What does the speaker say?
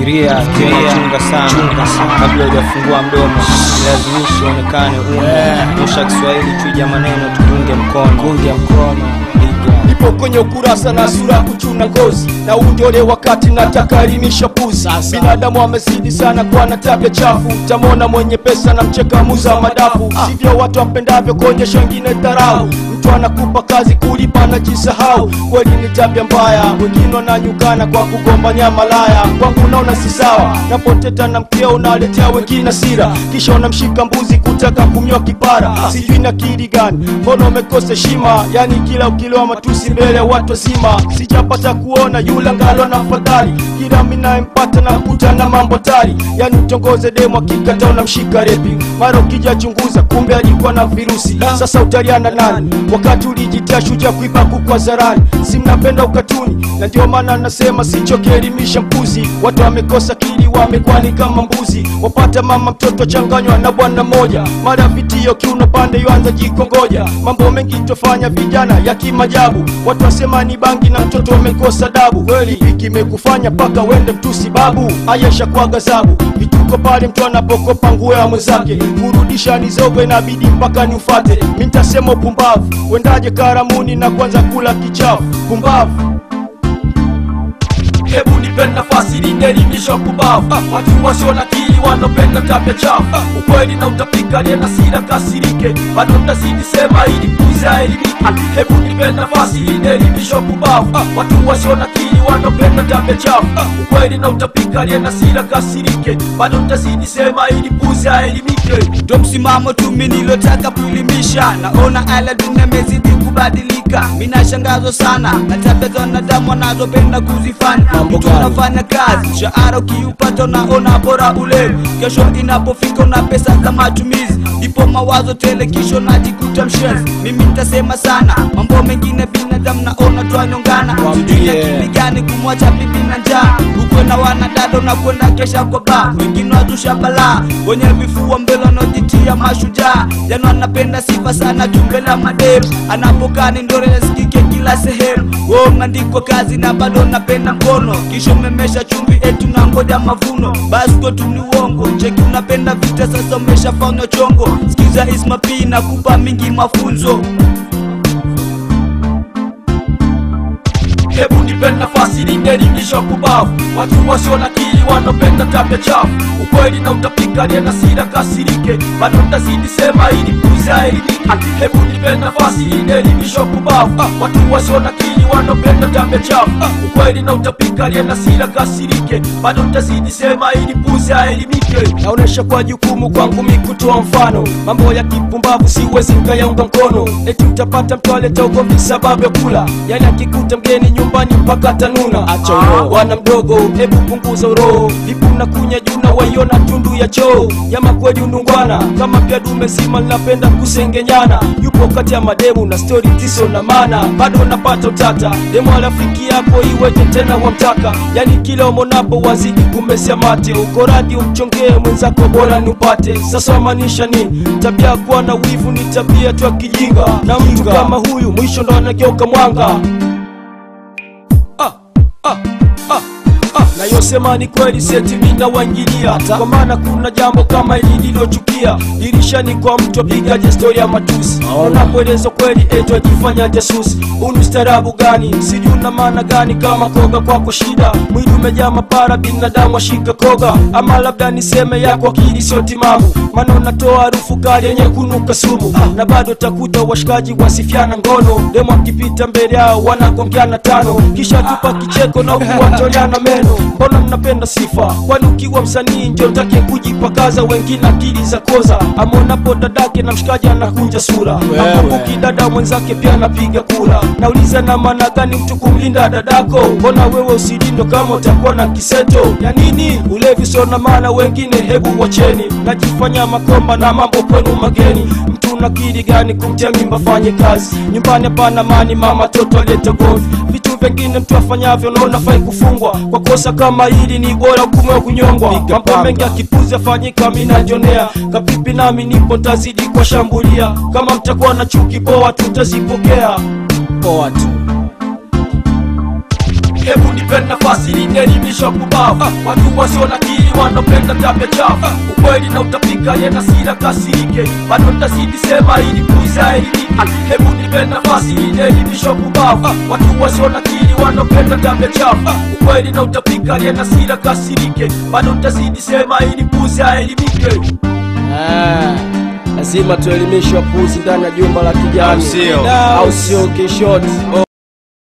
Fikiria fikiria, chunga sana kabla hujafungua mdomo, lazimishi uonekane una nyosha Kiswahili, chuja maneno, tupunge mkono, punge mkono, piga nipo kwenye ukurasa na sura kuchuna ngozi na undole wakati nataka elimisha puzi binadamu amezidi sana kwa na tabia chafu tamona mwenye pesa na mcheka muza madafu sivyo watu wampendavyo kuonyesha wengine dharau mtu anakupa kazi kulipa na jisahau kweli ni tabia mbaya wengine wananyukana kwa kugombania malaya kwangu naona si sawa napoteta na mkeo unaletea wengine sira kisha unamshika mbuzi kutaka kumnyoa kipara sijui na kili gani mbona umekosa heshima yani kila ukilewa matusi mbele ya watu wazima sijapata kuona yule ngalo na fadhali kila minayempata nakuta na mambo tari yani utongoze demo akikata unamshika repi mara ukija chunguza kumbe alikuwa na virusi sasa utaliana nani wakati ulijitia shuja kuiba kuku hadharani si mnapenda ukatuni na ndio maana nasema sichokielimisha mpuzi watu wamekosa kili wamekwani kama mbuzi wapata mama mtoto changanywa na bwana moja mara vitio kiuno pande yoanza jikongoja mambo mengi tofanya vijana ya kimajabu watu wasema ni bangi na mtoto wamekosa dabu kweli hiki imekufanya mpaka wende mtusi babu ayesha kwa gazabu vituko pale mtu anapokopa nguo ya mwenzake kurudisha ni zogo inabidi mpaka niufate mi ntasema upumbavu wendaje karamuni na kwanza kula kichafu pumbavu hebu nipe nafasi nielimisha pumbavu watu wasio na akili wanapenda tabia chafu ukweli na utapika aliye na sira kasirike bado mtazidi sema ili kuza elimike hebu nipe nafasi nielimisha pumbavu watu wasio na akili wanapenda tabia chafu ukweli na utapika aliye na sira kasirike bado mtazidi sema ili kuza elimike ndo msimamo tumi nilotaka kuelimisha naona aladuni amezidi kubadilika minashangazwa sana na tabia za wanadamu wanazopenda kuzifanya mtu anafanya kazi mshahara ukiupata unaona bora ulevi kesho inapofika una pesa za matumizi ndipo mawazo tele kisho najikuta mshenzi mimi nitasema sana mambo mengine binadamu naona twanyongana sijui akili gani kumwacha bibi na njaa ukwe na wanadada unakwenda kesha kwa baa wengine wazusha balaa wenye vifua mbele wanaojitia mashujaa jana anapenda sifa sana tumbela mademu anapokaa ni ndore nasikike kila sehemu wo mnandikwa kazi na bado napenda mkono kisha umemesha chumvi etu na ngoja mavuno basi kwetu ni uongo cheki unapenda vita sasa umeshafanywa chongo sikiza ismapi na kupa mingi mafunzo hebu nipe nafasi nielimisha kubavu watu wasio na akili wanapenda tabia chafu ukweli na utapika aliye na sira kasirike bado mtazidi sema ili kuza elimike hebu nipe nafasi nielimisha kubavu watu wasio na akili wanapenda tabia chafu ukweli na utapika aliye na sira kasirike bado mtazidi sema ili kuza elimike naonesha kwa jukumu kwangu mi kutoa mfano mambo ya kipumbavu siwezi nkayaunga mkono eti utapata mtu aleta ugomvi sababu ya kula yani akikuta mgeni nyumbani mpaka tanuna acha uroho bwana mdogo hebu punguza uroho vipi unakunya juu na waiona tundu ya choo jama kweli undungwana kama pia dume zima linapenda kusengenyana yupo kati ya mademu na stori tiso na mana bado napata utata demu rafiki yako iweje tena wamtaka yani kila umonapo wazidi kumesia mate uko radi umchongee mwenzako bora niupate sasa wamaanisha nini tabia kuwa na wivu ni tabia tu ya kijinga na mtu kama huyu mwisho ndo anageuka mwanga ah, ah, ah, ah. nayosema ni kweli seti mina waingilia kwa maana kuna jambo kama hili lilochukia dirishani kwa mtu apigaje stori ya matusi unapoeleza kweli eto ajifanya jasusi unu starabu gani sijui una maana gani kama koga kwako shida mwili umejaa mapara binadamu ashika koga ama labda niseme yako akili sio timamu maana unatoa harufu kali yenye kunuka sumu na bado takuta washikaji wasifiana ngono demo akipita mbele yao wanagongeana tano kisha tupa kicheko na kuwatoleana meno mbona mnapenda sifa kwani ukiwa msanii ndio take kujipakaza wengine akili za koza amonapo dadake na mshikaji anakunja sura nakumbuki dada mwenzake pia anapiga kura nauliza na maana gani mtu kumlinda dadako mbona wewe usilindo kama utakuwa na kiseto ya nini ulevi sio na maana wengine hebu wacheni najifanya makomba na mambo kwenu mageni mtu unakili gani kumtia mimba fanye kazi nyumbani hapana mani mama toto alete govi vitu vingine mtu afanyavyo naona fai kufungwa kwa kosa kama hili ni bora hukumu ya kunyongwa mambo mengi akipuzi afanyika minajonea kapipi nami nipo tazidi kuwashambulia kama mtakuwa na chuki poa tutazipokea poa tu hebu nipe nafasi linielimisha kubavu watu wasio na kili wanopenda tabia chafu ukweli na utapika yana sira kasirike bado ntazidi sema ili kuza elimike hebu nipe nafasi linielimisha kubavu watu wasio na kili wanopenda tabia chafu ukweli na utapika yana sira kasirike bado ntazidi sema ili kuza elimike Ah, lazima tuelimishe wapuzi ndani ya jumba la kijani Au sio? au sio kishoti